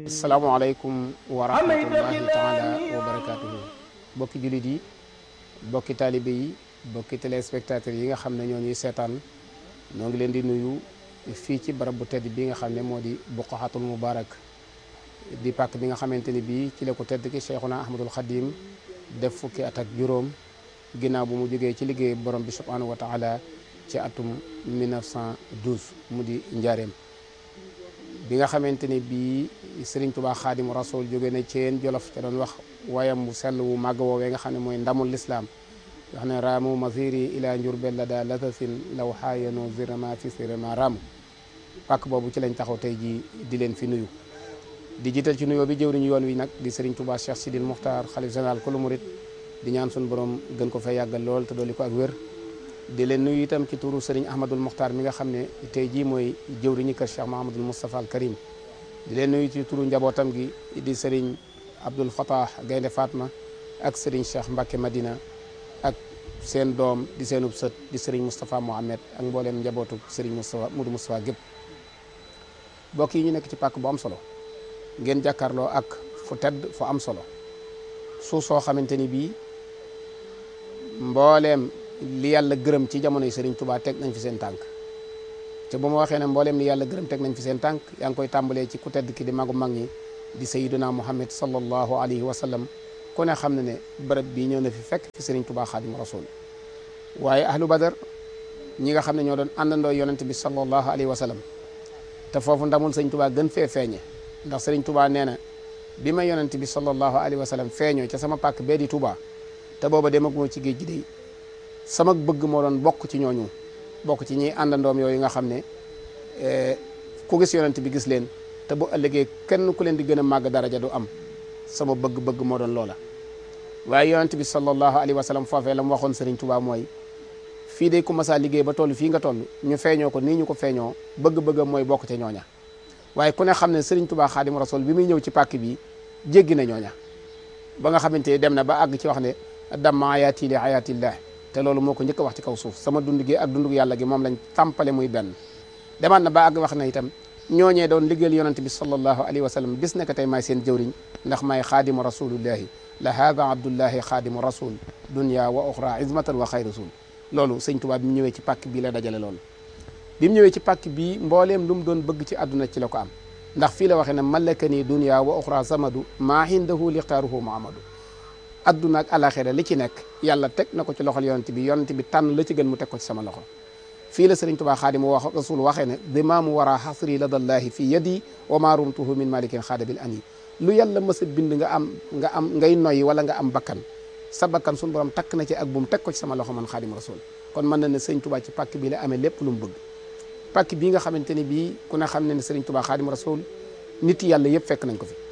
asalaamaaleykum wa rahmatullahi taala wa barakaatuhu bokki jullit yi bokki taalibe yi bokki téléspectateurs yi nga xam ne ñoo ñuy seetaan ñoo ngi leen di nuyu fii ci barab bu tedd bi nga xam ne moo di buqaxatul mubarak di pàkk bi nga xamante ni bii ci la ko tedd ki cheikhuna ahmadul xadim def fukki at ak juróom ginnaaw bu mu jógee ci liggéey borom bi subhanahu wa taala ci atum 1912 mu di njaareem bi nga xamante ni bii Serigne Touba Xaadimu Rasul jóge na ceen Jolof ca doon wax wayam bu sell wu màgg woowee nga xam ne mooy ndamul lislaam wax ne raamu masiri ila njurbel la daa latasin law xaayano zirama fi sirama raamu pàkk boobu ci lañ taxaw tey ji di leen fi nuyu di jiital ci nuyoo bi jëwriñu yoon wi nag di Serigne Touba Cheikh Sidil Muxtaar xalif général kulu murit di ñaan suñu borom gën ko fay yàggal lool te dolli ko ak wér di leen nuyu itam ci turu Serigne Ahmadul Muxtaar mi nga xam ne tey jii mooy jëwriñu kër Cheikh Mahamadul Moustapha al Karim di leen nuyu ci turu njabootam gi di Serigne Abdul Fatah Gaynde Fatma ak Serigne Cheikh Mbacke Madina ak seen doom di seenub sët di Serigne Moustapha Mohamed ak mbooleem njabootu Serigne Moustapha Mudu Moustapha gépp mbokk yi ñu nekk ci pàkk bu am solo ngeen jàkkaarloo ak fu tedd fu am solo suuf soo xamante ni bii mbooleem li yàlla gërëm ci jamono yi Serigne Touba teg nañ fi seen tànk te bu ma waxee ne mbooleem li yàlla gërëm teg nañ fi seen tànk yaa ngi koy tàmbalee ci ku tedd ki di magu mag ñi di sayiduna muhammad sallallahu alayhi wa sallam ku ne xam ne ne bërëb bii ñëw na fi fekk fi Serigne Touba xaadimu rasul waaye ahlu badar ñi nga xam ne ñoo doon àndandoo yonent bi sallallahu alayhi wa sallam te foofu ndamul Serigne Touba gën fee feeñe ndax Serigne Touba nee na bi ma yonent bi sallallahu alayhi wa sallam feeñoo ca sama pàkk bee di Touba te booba demaguma ci géej gi day sama bëgg moo doon bokk ci ñooñu bokk ci ñiy àndandoom yooyu nga xam ne ku gis yonent bi gis leen te bu ëllëgee kenn ku leen di gën a màgg daraja du am sama bëgg-bëgg moo doon loola waaye yonent bi sallallahu alayhi wa sallam foofee la mu waxoon Serigne Touba mooy fii day ku masaa liggéey ba toll fii nga toll ñu feeñoo ko nii ñu ko feeñoo bëgg-bëggam mooy bokk ca ñooña waaye ku ne xam ne Serigne Touba Xaadim Rasul bi muy ñëw ci pàkk bi jéggi na ñooña ba nga xamante ne dem na ba àgg ci wax ne damma ayaati li ayaatillah te loolu moo ko njëkk a wax ci kaw suuf sama dund gi ak dundug yàlla gi moom lañ tàmpale muy benn demaat na ba àgg wax na itam ñooñee doon liggéeyal yonent bi sallallahu alayhi wa sallam bis nekk tey maay seen jëwriñ ndax maay xaadimu rasulillahi la hada abdullahi xaadimu rasul dunya wa oxra izmatan wa xay rasul loolu sëñ Tuubaa bi mu ñëwee ci pàkk bii la dajale loolu bi mu ñëwee ci pàkk bii mbooleem lu mu doon bëgg ci àdduna ci la ko am ndax fii la waxee ne malaka nii dunya wa oxra samadu maa hindahu lixtaaruhu muhammadu adduna ak alaxira li ci nekk yàlla teg na ko ci loxol yonent bi yonent bi tànn la ci gën mu teg ko ci sama loxo fii la sëriñ tubaa xaadimu wax rasul waxee ne dimaamu wara xasri ladallahi fi yadi wa ma rumtuhu min malikin xaadabil ani lu yàlla mës a bind nga am nga am ngay noyyi wala nga am bakkan sa bakkan suñu borom takk na ci ak buum teg ko ci sama loxo man xaadim rasul kon mën na ne sëriñ tubaa ci pàkk bi la amee lépp lu mu bëgg pàkk bii nga xamante ni bii ku ne xam ne ne sëriñ tubaa xaadim rasul nit yàlla yëpp fekk nañ ko fi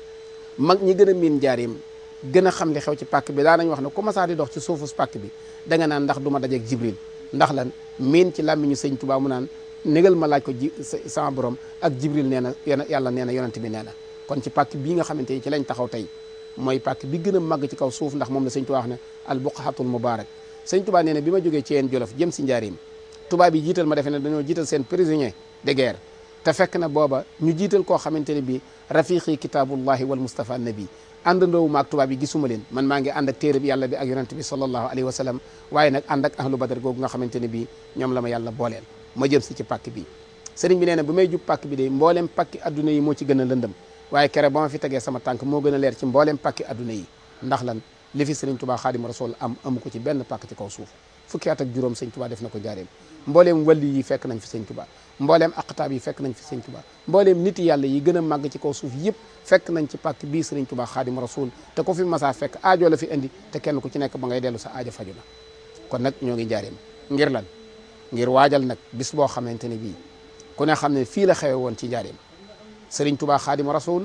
mag ñi gën a miin njaareem gën a xam li xew ci pàkk bi daanañ wax ne ku masaa di dox ci suufu pàkk bi da nga naan ndax du ma dajeeg jibril ndax lan miin ci làmmiñu sëñ Tuubaa mu naan négal ma laaj ko ji sama borom ak jibril nee na yàlla nee na yonent bi nee na kon ci pàkk bii nga xamante ni ci lañ taxaw tey mooy pàkk bi gën a màgg ci kaw suuf ndax moom la sëñ Tuubaa wax ne al buqahatul mubarak sëñ Tuubaa nee na bi ma jógee ci yeen jolof jëm si njaareem tubaab yi jiital ma defe ne dañoo jiital seen prisonnier de guerre te fekk na booba ñu jiital koo xamante ne bi rafiqi kitaabullahi wal mustafa nabi àndandoowu maag tubaab yi gisuma leen man maa ngi ànd ak téere bi yàlla bi ak yonent bi sallallahu alayhi wa sallam waaye nag ànd ak ahlu badar googu nga xamante ne bii ñoom la ma yàlla booleel ma jëm si ci pàkk bi sëriñ bi nee na bu may jub pàkk bi de mbooleem pàkki adduna yi moo ci gën a lëndëm waaye kere ba ma fi tegee sama tànk moo gën a leer ci mbooleem pàkki adduna yi ndax lan li fi sëriñ tubaa xaadim rasul am amu ko ci benn pàkk ci kaw suuf fukki at ak juróom sëñ tubaa def na ko jaareem mbooleem walli yi fekk nañ fi sëñ tubaa mbooleem aqtaab yi fekk nañ fi sëñ tubaa mbooleem nit yàlla yi gën a màgg ci kaw suuf yëpp fekk nañ ci pàkk bii sëriñ tubaa xaadim rasul te ko fi masaa fekk aajo la fi indi te kenn ku ci nekk ba ngay dellu sa aajo faju na kon nag ñoo ngi jaareem ngir lan ngir waajal nag bis boo xamante ne bii ku ne xam ne fii la xewe woon ci njaareem sëriñ tubaa xaadim rasul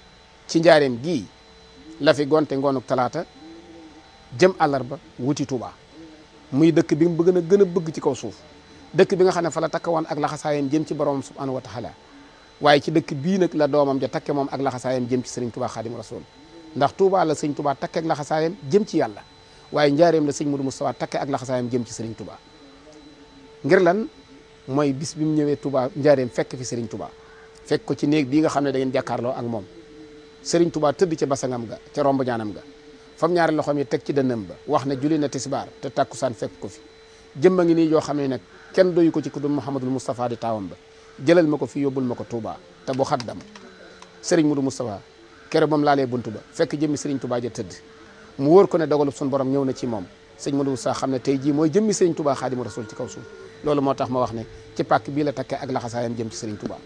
ci njaareem gii la fi gonte ngoonuk talaata jëm àllarba wuti tubaa muy dëkk bi mu bëgg na gën a bëgg ci kaw suuf dëkk bi nga xam ne fa la takkawoon ak laxasaayam jëm ci borom subhanahu wa taala waaye ci dëkk bii nag la doomam ja takke moom ak laxasaayam jëm ci sëriñ tubaa xaadim rasul ndax Touba la sëñ Touba takke ak laxasaayam jëm ci yàlla waaye njaareem la sëñ Modou Moustapha takke ak laxasaayam jëm ci sëriñ Touba ngir lan mooy bis bi mu ñëwee Touba njaareem fekk fi sëriñ Touba fekk ko ci néeg bii nga xam ne da ngeen jàkkaarloo ak moom Serigne Touba tëdd ca basangam ga ca romb ñaanam ga fam ñaari loxoom yi teg ci dënnam ba wax ne julli na tisbaar te tàkkusaan fekk ko fi jëmma ngi nii yoo xam ne nag kenn doyu ko ci ku dul Mouhamadul Moustapha di taawam ba jëlal ma ko fi yóbbul ma ko Touba te bu xaddam Serigne Moudou Moustapha kere moom laalee buntu ba fekk jëmmi Serigne Touba ja tëdd mu wóor ko ne dogalub suñu borom ñëw na ci moom sëñ Moudou Moustapha xam ne tey jii mooy jëmmi Serigne Touba Xaadimu Rasul ci kaw suuf loolu moo tax ma wax ne ci pàkk bii la takkee ak laxasaayam jëm ci Serigne Touba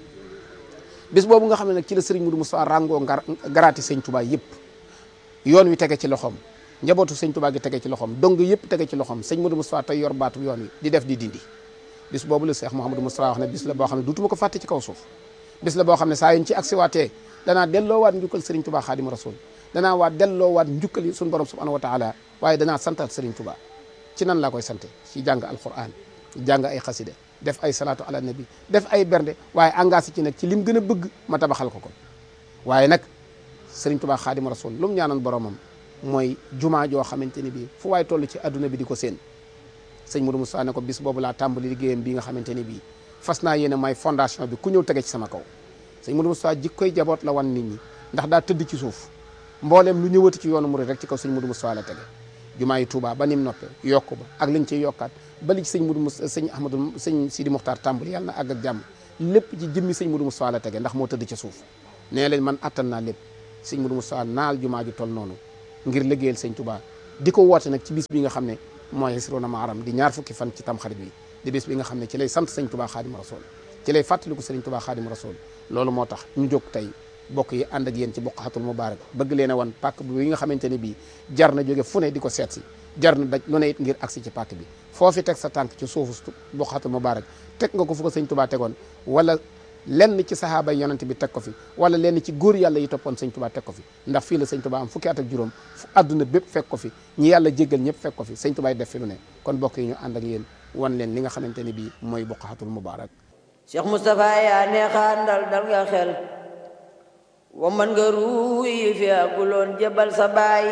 bis boobu nga xam ne nag ci la Serigne Moudou Moustapha ràngoo ngar garaati sëñ Touba yëpp yoon wi tege ci loxoom njabootu sëñ Touba gi tege ci loxoom dong yëpp tege ci loxoom sëñ Moudou Moustapha tey yor baatu yoon wi di def di dindi bis boobu la Cheikh Mouhamadou Moustapha wax ne bis la boo xam ne duutuma ko fàtte ci kaw suuf bis la boo xam ne saa yuñ ci agsiwaatee danaa delloowaat njukkal Serigne Touba Xaadimu Rasul danaa waat delloowaat njukkal yi suñu borom subhanahu wa taala waaye danaa santaat Serigne Touba ci nan laa koy sante ci jàng alquran jàng ay xaside def ay salaatu ala nabi def ay bernde waaye engagé ci nag ci lim gën a bëgg ma tabaxal ko ko waaye nag Serigne Touba Xaadimu Rasul lu mu ñaanoon boromam mooy jumaa joo xamante ni bii fu waay toll ci adduna bi di ko seen sëñ Modou Moustapha ne ko bis boobu laa tàmbali liggéeyam bii nga xamante ni bii fas naa yéene may fondation bi ku ñëw tege ci sama kaw sëñ Modou Moustapha jikkoy jaboot la wan nit ñi ndax daa tëdd ci suuf mbooleem lu ñëwati ci yoonu murid rek ci kaw sëñ Modou Moustapha la tege jumaa yi Touba ba nim noppe yokku ba ak liñ ciy yokkaat ba li ci sëñ Modou Moustapha sëñ Ahmadou sëñ Sidi Muxtaar tàmbali yàlla na àgg ak jàmm lépp ci jëmmi sëñ Modou Moustapha la tege ndax moo tëdd ci suuf nee leen man attan naa lépp sëñ Modou Moustapha naal jumaa ju toll noonu ngir liggéeyal sëñ Touba di ko woote nag ci bis bi nga xam ne mooy Hisrona Muharram di ñaar fukki fan ci tamxarit bi di bis bi nga xam ne ci lay sant sëñ Touba Xaadimu Rasuul ci lay fàttaliku sëriñ Touba Xaadimu Rasuul loolu moo tax ñu jóg tey bokk yi ànd ak yéen ci Buqatul Mubaarak bëgg leen a wan pàkk bi nga xamante ne bii jar na jóge fu ne di ko seet si jar na daj lu ne it ngir agsi ci pàkk bi foofi teg sa tànk ci suufu Buqatul Mubaarak teg nga ko fu ko sëñ Touba tegoon wala lenn ci sahaaba yi yonent bi teg ko fi wala lenn ci góor yàlla yi toppoon sëñ Touba teg ko fi ndax fii la sëñ Touba am fukki at ak juróom fu àdduna bépp fekk ko fi ñi yàlla jéggal ñëpp fekk ko fi sëñ Touba def fi lu ne kon bokk yi ñu ànd ak yéen wan leen li nga xamante ne bii mooy Buqatul Mubaarak Cheikh Moustapha yaa neexaan dal dal nga xel wambat nga ruuyi fi aguloon jebal sa baay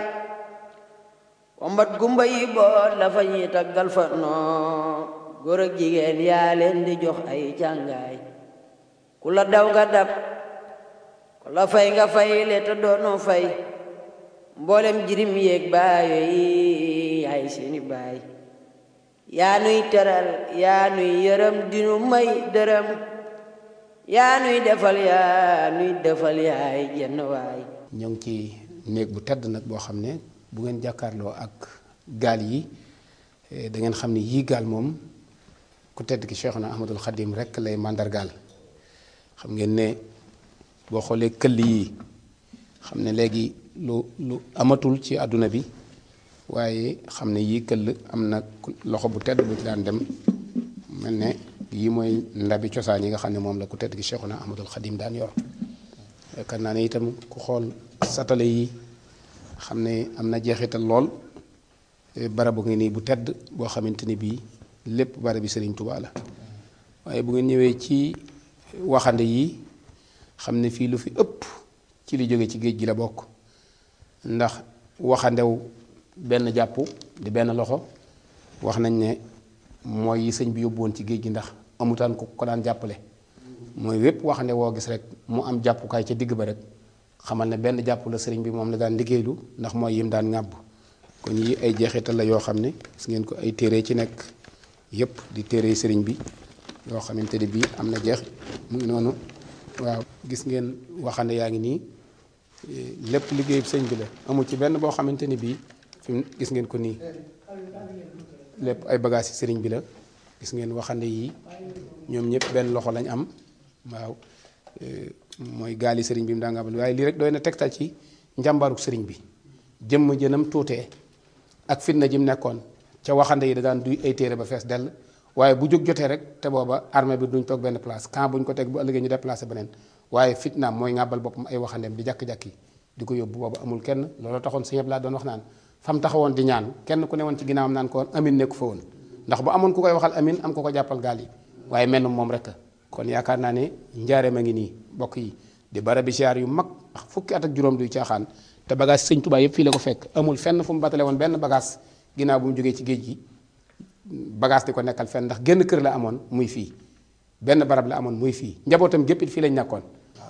wambat gumba yi boot la fa ñuy taggal fa noo góor ak jigéen yaa leen di jox ay càngaay ku la daw nga dab ku la fay nga fay le te doonu fay mboolem jirim yéeg baayo yi yaay seeni baay yaa nuy teral yaa nuy yërëm dinu may dërëm yaa nuy defal yaa nuy defal yaay jenn waay ñoo ngi ci néeg bu tedd nag boo xam ne bu ngeen jàkkaarloo ak gaal yi da ngeen xam ne yii gaal moom ku tedd ki Cheikhuna Ahmadul Xadim rek lay màndargaal xam ngeen ne boo xoolee këll yi xam ne léegi lu lu amatul ci àdduna bi waaye xam ne yii këll am na loxo bu tedd bu ci daan dem mel ne yii mooy ndabi cosaan yi nga xam ne moom la ku tedd gi Cheikhuna Ahmadul Xadim daan yor yaakaar naa ne itam ku xool satale yi xam ne am na jeexital lool barabu ngi nii bu tedd boo xamante ni bii lépp barabi Sëriñ Tuubaa la waaye bu ngeen ñëwee ci waxande yi xam ne fii lu fi ëpp ci li jóge ci géej gi la bokk ndax waxandew benn jàpp di benn loxo wax nañ ne mooy yi sëñ bi yóbbu woon ci géej gi ndax amutaan ko ko daan jàppale mooy wépp waxande woo gis rek mu am jàppukaay ca digg ba rek xamal ne benn jàpp la sëriñ bi moom la daan liggéeylu ndax mooy yim daan ŋàbb kon yi ay jeexital la yoo xam ne gis ngeen ko ay téere ci nekk yépp di téere sëriñ bi yoo xamante ne bii am na jeex mu ngi noonu waaw gis ngeen waxande yaa ngi nii lépp liggéey sëñ bi la amul ci benn boo xamante ni bii fi mu gis ngeen ko nii lépp ay bagages yi sëriñ bi la gis ngeen waxande yi ñoom ñëpp benn loxo lañ am waaw mooy gaali sëriñ bi mu daa nga am waaye lii rek doy na tegtal ci njàmbaaruk sëriñ bi jëmm jënam tuutee ak fitna ji mu nekkoon ca waxande yi da daan duy ay téere ba fees dell waaye bu jóg jotee rek te booba armée bi duñ toog benn place camp buñ ko teg bu ëllëgee ñu déplacé beneen waaye fitnaam mooy ŋàbbal boppam ay waxandeem di jàkk-jàkk yi di ko yóbbu booba amul kenn loolu taxoon sëñ Abdu Lahat doon wax naan fam taxawoon di ñaan kenn ku ne woon ci ginnaawam naan ko woon amin nekku fa woon ndax bu amoon ku koy waxal amin am ko ko jàppal gaal yi waaye mel moom rek kon yaakaar naa ne njaareem a ngi nii bokk yi di barabi siyaar yu mag ndax fukki at ak juróom duy caaxaan te bagage sëñ Tuubaa yëpp fii la ko fekk amul fenn fu mu batale woon benn bagage ginnaaw bu mu jógee ci géej gi bagage di ko nekkal fenn ndax génn kër la amoon muy fii benn barab la amoon muy fii njabootam gépp it fii lañ nekkoon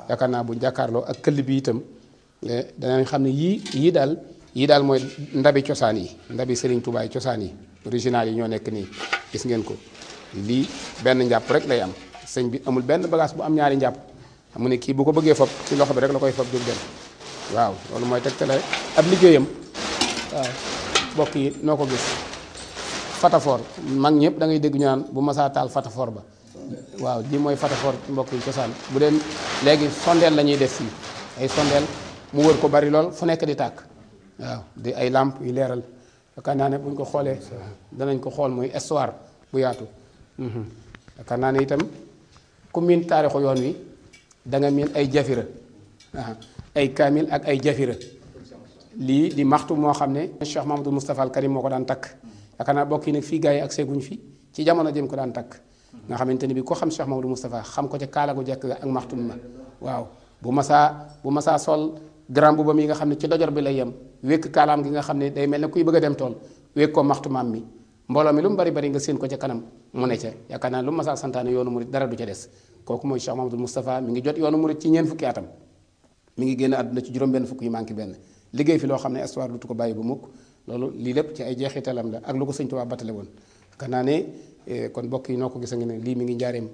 yaakaar naa bu jàkkaarloo ak këll bi itam danañ xam ne yii yii daal yii daal mooy ndabi cosaan yi ndabi Serigne Touba yi cosaan yi original yi ñoo nekk nii gis ngeen ko lii benn njàpp rek lay am sëñ bi amul benn bagage bu am ñaari njàpp xam nga ne kii bu ko bëggee fob ci loxo bi rek la koy fob jóg dem waaw loolu mooy tegtale ab liggéeyam waaw mbokk yi noo ko gis fatafoor mag ñëpp da ngay dégg ñu naan bu masaa taal fatafoor ba waaw lii mooy fatafoor mbokk yi cosaan bu dee léegi sondeel la ñuy def fii ay sondeel mu wër ko bari lool fu nekk di tàkk waaw di ay làmp yu leeral yaakaar naa ne buñ ko xoolee danañ ko xool muy histoire bu yaatu yaakaar naa ne itam ku miin taarixu yoon wi da nga miin ay jafira ay kaamil ak ay jafira lii di maxtu moo xam ne Cheikh Mamadou Moustapha al Karim moo ko daan takk yaakaar naa bokk yi nag fii gars yi ak seeguñ fi ci jamono jëm ko daan takk nga xamante ni bi ko xam Cheikh Mamadou Moustapha xam ko ca kaala gu jekk ak maxtum ma waaw bu masaa bu masaa sol grand bubam yi nga xam ne ci dojor bi lay yem wékk kaalaam gi nga xam ne day mel ne kuy bëgg a dem tool wékk ko maxtumaam mi mbooloo mi lu mu bari bari nga séen ko ca kanam mu ne ca yaakaar naa lu mu masaa santaane yoonu murit dara du ca des kooku mooy Cheikh Mamadou Moustapha mi ngi jot yoonu murit ci ñeent fukki atam mi ngi génn àdduna ci juróom benn fukk yi manqué benn liggéey fi loo xam ne histoire dutu ko bàyyi bu mukk loolu lii lépp ci ay jeexitalam la ak lu ko sëñ Tuubaa batale woon yaakaar naa ne kon mbokk yi noo ko gisa ngi ne lii mi ngi njaareem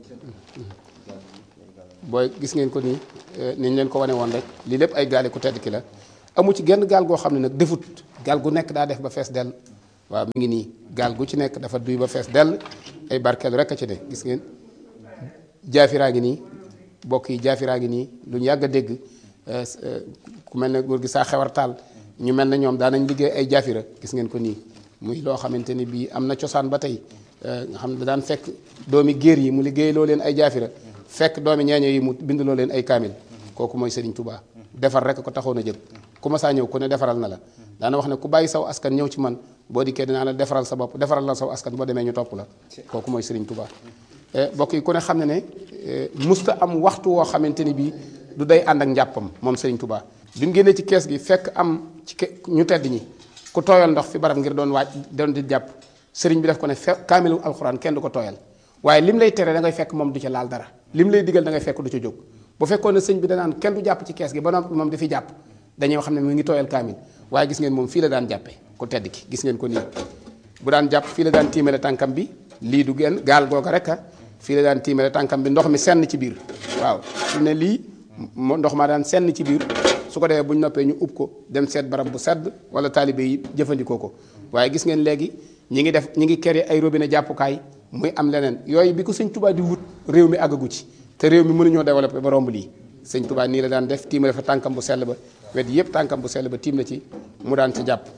booy gis ngeen ko nii niñ leen ko wane woon rek lii lépp ay gaali ku tedd ki la amu ci genn gaal goo xam ne nag defut gaal gu nekk daa def ba fees dell waaw mi ngi nii gaal gu ci nekk dafa duy ba fees dell ay barkeelu rek a ci de gis ngeen jaafiraa ngi nii bokk yi jaafiraa ngi nii lu ñu yàgg a dégg ku mel ne góor gi saa xewar taal ñu mel ne ñoom daanañ liggéey ay jaafira gis ngeen ko nii muy loo xamante ni bii am na cosaan ba tey nga xam ne daan fekk doomi géer yi mu liggéey loo leen ay jaafira fekk doomi ñeeño yi mu bind loo leen ay kaamil kooku mooy Serigne Touba defar rek ko taxoon a jël ku ma saa ñëw ku ne defaral na la daana wax ne ku bàyyi saw askan ñëw ci man boo dikkee dinaa la defaral sa bopp defaral la saw askan boo demee ñu topp la kooku mooy Serigne Touba bokk yi ku ne xam ne ne musta am waxtu woo xamante ni bii du day ànd ak njàppam moom Serigne Touba bi mu génnee ci kees gi fekk am ci ñu tedd ñi ku tooyal ndox fi barab ngir doon waaj doon di jàpp sëriñ bi def ko ne fe kaamilu alxuraan kenn du ko tooyal waaye lim lay tere da ngay fekk moom du ca laal dara lim lay digal da ngay fekk du ca jóg bu fekkoon ne sëñ bi danaan kenn du jàpp ci kees gi ba noppi moom di fi jàpp dañuy xam ne mu ngi tooyal kaamil waaye gis ngeen moom fii la daan jàppee ku tedd ki gis ngeen ko nii bu daan jàpp fii la daan tiimale tànkam bi lii du genn gaal googa rek a fii la daan tiimale tànkam bi ndox mi senn ci biir waaw su ne lii ndox maa daan senn ci biir su ko defee bu ñu noppee ñu ub ko dem seet barab bu sedd wala taalibe yi jëfandikoo ko waaye gis ngeen léegi ñi ngi def ñi ngi kere ay robinet jàppukaay muy am leneen yooyu bi ko sëñ Touba di wut réew mi àggagu ci te réew mi mënuñoo développé ba romb lii sëñ Touba nii la daan def tiimale fa tànkam bu sell ba wet yëpp tànkam bu sell ba tiim na ci mu daan ci jàpp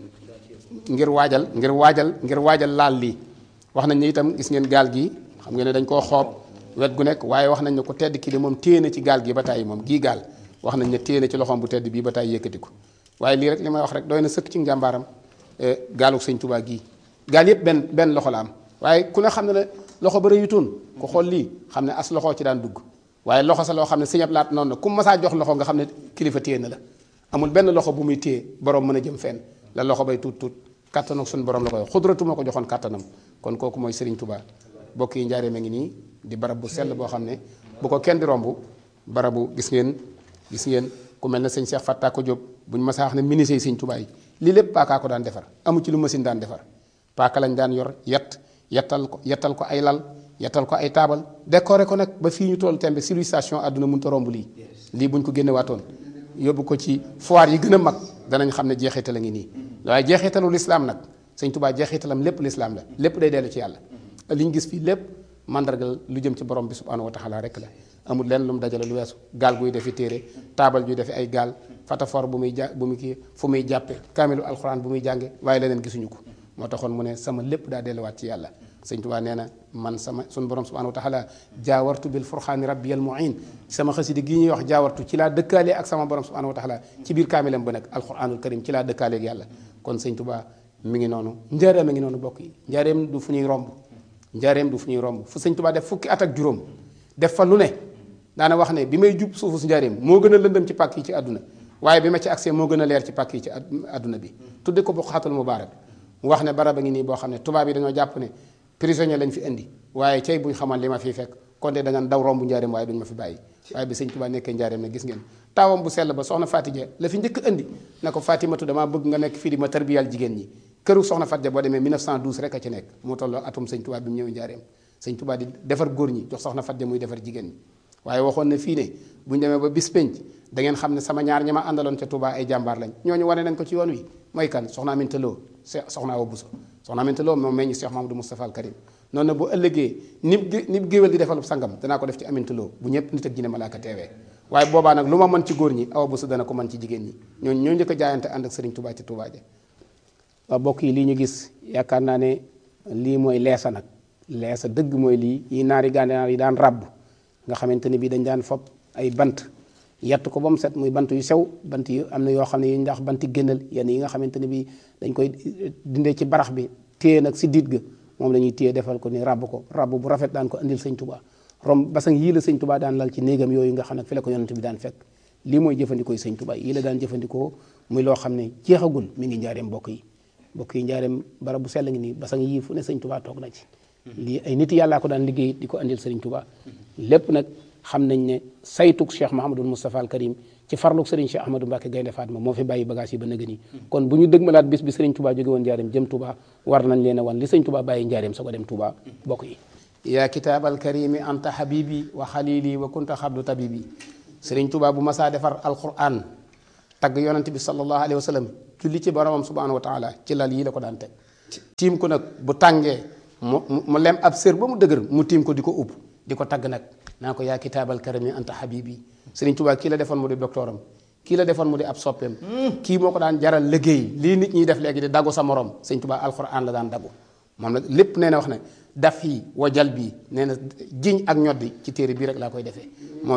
ngir waajal ngir waajal ngir waajal laal lii wax nañ ne itam gis ngeen gaal gi xam ngeen ne dañ koo xoob wet gu nekk waaye wax nañ ne ko tedd ki de moom téye na ci gaal gi ba tàyyi moom gii gaal wax nañ ne téye na ci loxoom bu tedd bii ba tàyyi yëkkati ko waaye lii rek li may wax rek doy na sëkk ci njàmbaaram gaalu sëñ Touba gii gaal yëpp benn benn loxo la am waaye ku ne xam ne ne loxo ba rëyutoon ku xool lii xam ne as loxo ci daan dugg waaye loxo sa loo xam ne sëñab laat noonu na ku masaa jox loxo nga xam ne kilifa téye na la amul benn loxo bu muy téye borom mën a jëm fenn la loxo bay tuut tuut kattan ak suñu borom la koy xudratu moo ko joxoon kattanam kon kooku mooy Serigne Touba bokk yi njaareem a ngi nii di barab bu sell boo xam ne bu ko kenn di romb barabu gis ngeen gis ngeen ku mel ne sëñ Cheikh Fatta ko Diop buñ masaa wax ne ministre yi sëñ Touba yi lii lépp paakaa ko daan defar amu ci lu machine daan defar paaka lañ daan yor yet yettal ko yettal ko ay lal yettal ko ay taabal décoré ko nag ba fii ñu toll tembe civilisation àdduna mënut a romb lii lii buñ ko génne waatoon yóbbu ko ci foire yi gën a mag danañ xam ne jeexital a ngi nii waaye jeexitalu lislaam nag sëñ Touba jeexitalam lépp lislaam la lépp day dellu ci yàlla li ñu gis fii lépp mandargal lu jëm ci borom bi subhanahu wa taala rek la amul lenn lu mu dajale lu weesu gaal guy defi téere taabal juy defi ay gaal fatafor bu muy ja bu muy kii fu muy jàppe kaamilu alxuraan bu muy jànge waaye leneen gisuñu ko moo taxoon mu ne sama lépp daa delluwaat ci yàlla sëñ Tuubaa nee na man sama suñu borom subhanahu wa taala jaawartu bil furxaani rabbiyal muin sama xasida gi ñuy wax jaawartu ci laa dëkkaale ak sama borom subhanahu wa taala ci biir kaamilam ba nag alquranul karim ci laa dëkkaale ak yàlla kon sëñ Tuubaa mi ngi noonu njaareem a ngi noonu bokk yi njaareem du fu ñuy romb njaareem du fu ñuy romb fu sëñ Tuubaa def fukki at ak juróom def fa lu ne daana wax ne bi may jub suufu su njaareem moo gën a lëndëm ci pàkk yi ci àdduna waaye bi ma ci accès moo gën a leer ci pàkk yi ci àdduna bi tudde ko bu xaatul mubaarak mu wax ne barab a ngi nii boo xam ne tubaab yi dañoo jàpp ne prisonnier lañ fi indi waaye cay buñ xamal li ma fii fekk kon de da nga daw romb njaareem waaye duñ ma fi bàyyi waaye bi sëñ Tuubaa nekkee njaareem ne gis ngeen taawam bu sell ba soxna Fatija la fi njëkk andi na ko Fatimatu damaa bëgg nga nekk fii di ma tarbiyal jigéen ñi këru soxna Fatija boo demee 1912 rek a ci nekk moo tolloo atum sëñ Tuubaa bi mu ñëw njaareem sëñ Tuubaa di defar góor ñi jox soxna Fatija muy defar jigéen ñi waaye waxoon na fii ne bu ñu demee ba bis penc da ngeen xam ne sama ñaar ñi ma àndaloon ca Touba ay jàmbaar lañ ñooñu wane nañ ko ci yoon wi mooy kan soxna Aminta Lo soxna Awa Bousso soxna Aminta Lo moom meññ Cheikh Mamadou Moustapha al Karim noonu na bu ëllëgee nib nib géwél di defalub sangam danaa ko def ci Aminta Lo bu ñëpp nit ak jinne malaaka teewee waaye boobaa nag lu ma mën ci góor ñi Awa Bousso dana ko mën ci jigéen ñi ñooñu ñoo njëkk a jaayante ànd ak Serigne Touba ci Touba ja waaw bokk yi lii ñu gis yaakaar naa ne lii mooy leesa nag leesa dëgg mooy lii yi naari gànnaar yi daan ràbb nga xamante ne bii dañ daan fob ay bant yett ko ba mu set muy bant yu sew bant yu am na yoo xam ne yu ndax banti génnal yenn yi nga xamante ne bii dañ koy dindee ci barax bi téye nag si diit ga moom la ñuy téye defal ko ni ràbb ko ràbb bu rafet daan ko indil sëñ tubaa rom basang yii la sëñ tubaa daan lal ci néegam yooyu nga xam ne fi la ko yonent bi daan fekk lii mooy jëfandikoo yi sëñ tubaa yii la daan jëfandikoo muy loo xam ne jeexagul mi ngi njaareem mbokk yi mbokk yi njaareem barab bu sell ngi nii basang yii fu ne sëñ tubaa toog na ci lii ay nit yàllaa ko daan liggéey di ko andil sëriñ tubaa lépp nag xam nañ ne saytuk cheikh mahamadul moustapha al karim ci farluk sëriñ cheikh ahmadou mbàkke gaynde fatma moo fi bàyyi bagage yi ba nëgë nii kon bu ñu dëgmalaat bis bi sëriñ tubaa jóge woon njaareem jëm tubaa war nañ leen a wan li sëriñ tubaa bàyyi njaareem soo ko dem tubaa bokk yi yaa kitaab al karimi anta habibi wa xalili wa kunta xabdu tabibi sëriñ tubaa bu masaa defar alquran tagg yonante bi sallallahu alayhi wa sallam julli ci boromam subhanahu wa taala ci lal yii la ko daan teg tiim ko nag bu tàngee mu mu lem ab sër ba mu dëgër mu tiim ko di ko upp di ko tagg nag naa ko yaa kitaabal karami anta habibi Sëriñ Tuubaa kii la defoon mu di doctoram kii la defoon mu di ab soppeem kii moo ko daan jaral liggéey lii nit ñiy def léegi di dagu sa morom Sëriñ Tuubaa alxuraan la daan dagu moom la lépp nee na wax ne daf yi wajal bii nee na jiñ ak ñoddi ci téere bii rek laa koy defee